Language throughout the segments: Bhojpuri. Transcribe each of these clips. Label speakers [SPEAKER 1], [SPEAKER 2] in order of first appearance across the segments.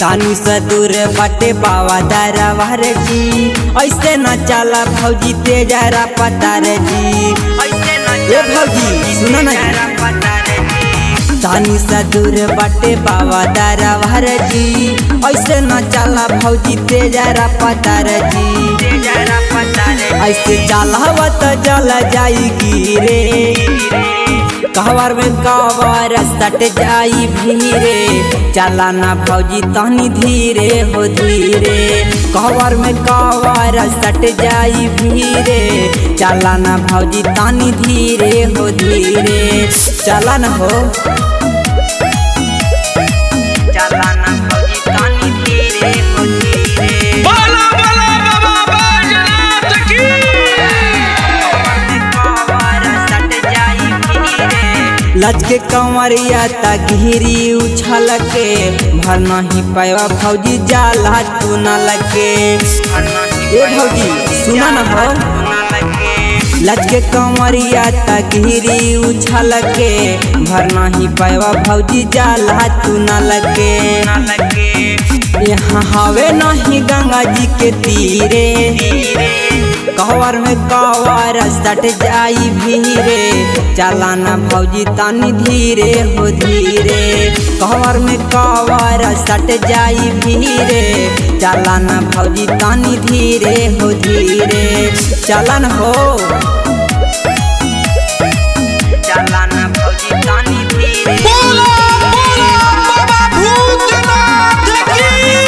[SPEAKER 1] तानी से दूर बाटे बावा दरबार जी ऐसे न चला भौजी तेजरा पतार जी ए भौजी सुनो ना तानी से दूर बाटे बाबा दरबार जी ऐसे न चला भौजी तेजरा पतार जी ऐसे चलावत जल जाई गिरे कहवर में कवर सट जाई भीरे चला ना भौजी तनी धीरे हो धीरे कहवर में कवर सट जाई भीरे चला ना भौजी तनी धीरे हो धीरे चला ना हो चला ना भौजी तनी धीरे हो धीरे
[SPEAKER 2] बोला बोला बाबा बैजनाथ की
[SPEAKER 1] लचके कंवरिया तक घिरी उछल के भर नहीं पाया भौजी जाला तू न लगे ए भौजी सुना न हो लचके कंवरिया तक घिरी उछल के भर नहीं पाया भौजी जाला तू न लगे यहाँ हवे नहीं गंगा जी के तीरे कहवर में कवर सट जाई भीरे चलाना भौजी तानी धीरे हो धीरे कहवर में कवर सट जाई भीरे चलाना भौजी तानी धीरे हो धीरे चलन हो चलाना भौजी तानी धीरे
[SPEAKER 2] बोला बोला बाबा भूतनाथ की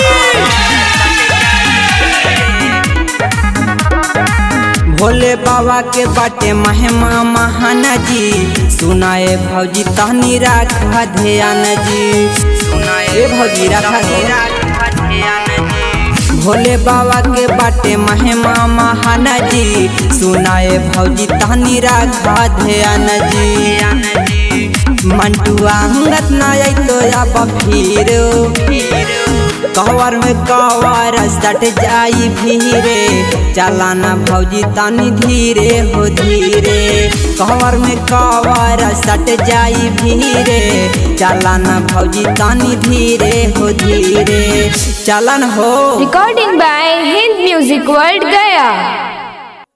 [SPEAKER 1] भोले बाबा के बाटे महिमा महान जी सुनाए भौजी तहनी राखा ध्यान जी सुनाए भौजी राखा भोले बाबा के बाटे महिमा महान जी सुनाए भौजी तहनी राखा ध्यान जी मंटुआ अंगत ना आई तो अब फिर कवर में कवर सट जाई भीरे चलाना भौजी तानी धीरे हो धीरे कवर में कवर सट जाई भीरे चलाना भौजी तानी धीरे हो धीरे चलन हो
[SPEAKER 3] Recording by Hind Music World Gaya.